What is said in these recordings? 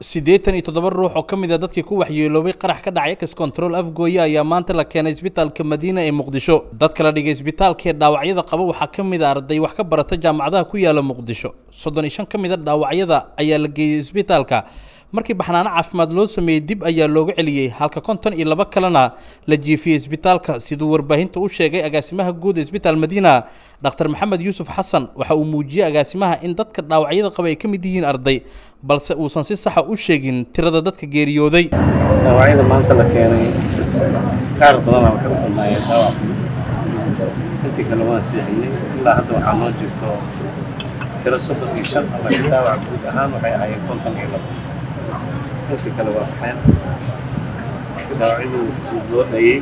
siddeetan iyo toddoba ruux oo ka mid a dadkii ku waxyeeloobay qarax ka dhacay ex control afgooye ayaa maanta la keenay isbitaalka madiina ee muqdisho dadka la dhigay isbitaalkaee dhaawacyada qaba waxaa ka mid a arday wax ka barata jaamacadaha ku yaala muqdisho soddon iyo shan ka mid a dhaawacyada ayaa la geeyey isbitaalka markii baxnaano caafimaad loo sameeyey dib ayaa looga celiyey halka konton iyo laba kalena la jiifiyey isbitaalka siduu warbaahinta u sheegay agaasimaha guud ee isbitaal madiina dhakhtar maxamed yuusuf xasan waxa uu muujiyey agaasimaha in dadka dhaawacyada qaba ay ka mid yihiin arday balse uusan si saxa u sheegin tirada dadka geeriyooday dhaawacyada maanta la keenay qaar badanaa waxay u badnaayeen dhaawac intii kale waan siixiyey ilaa hadda waxaa noo jirto tiro soddon iyo shan laakiin dhaawac guud ahaan waxay ahaayeen konton iyo labo intii kale waa baxeen dhaawacyadu loo dhayey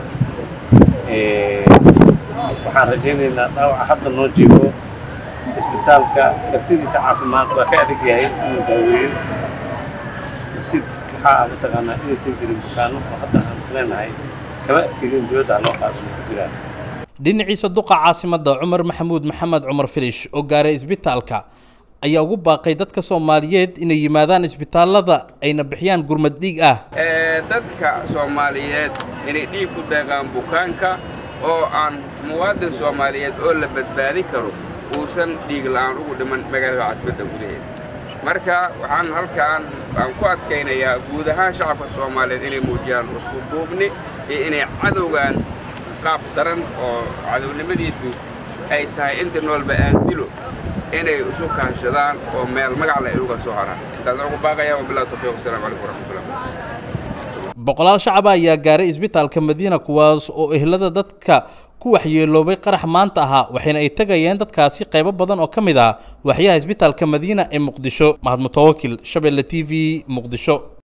waxaan rajaynaynaa dhaawaca hadda noo jiro isbitaalka laftidiisa caafimaad waa ka adag yahay inuu daaweeyo si waxaa mataqaanaa inaysan jirin bukaano oo hadda aan isleenahay kama adkeedin dowladda loo qaadan ku jiraan dhinaciisa duqa caasimadda cumar maxamuud maxamed cumar filish oo gaaray isbitaalka ayaa ugu baaqay dadka soomaaliyeed inay yimaadaan isbitaallada ayna bixiyaan gurmad dhiig ah dadka soomaaliyeed inay dhiig ku deeqaan bukaanka oo aan muwaadin soomaaliyeed oo la badbaadi karo uusan dhiig la'aan ugu dhiman magaalada caasimadda gudaheeda marka waxaan halkaan aan ku adkaynayaa guud ahaan shacabka soomaaliyeed inay muujiyaan isku duubni iyo inay cadowgaan qaab daran oo cadownimadiisu ay tahay inta noolba aan dilo inay isu kaashadaan oo meel magacle ay uga soo haraan intaasaan ugu baaqayaa wabillahi tawfiiq wasalaamu calaykum waraxmatullah boqolaal shacaba ayaa gaaray isbitaalka madiina kuwaas oo ehlada dadka ku waxyeeloobay qarax maanta ahaa waxayna ay tegayeen dadkaasi qaybo badan oo ka mid ah waxyaha isbitaalka madiina ee muqdisho mahad mutawakil shabeelle t v muqdisho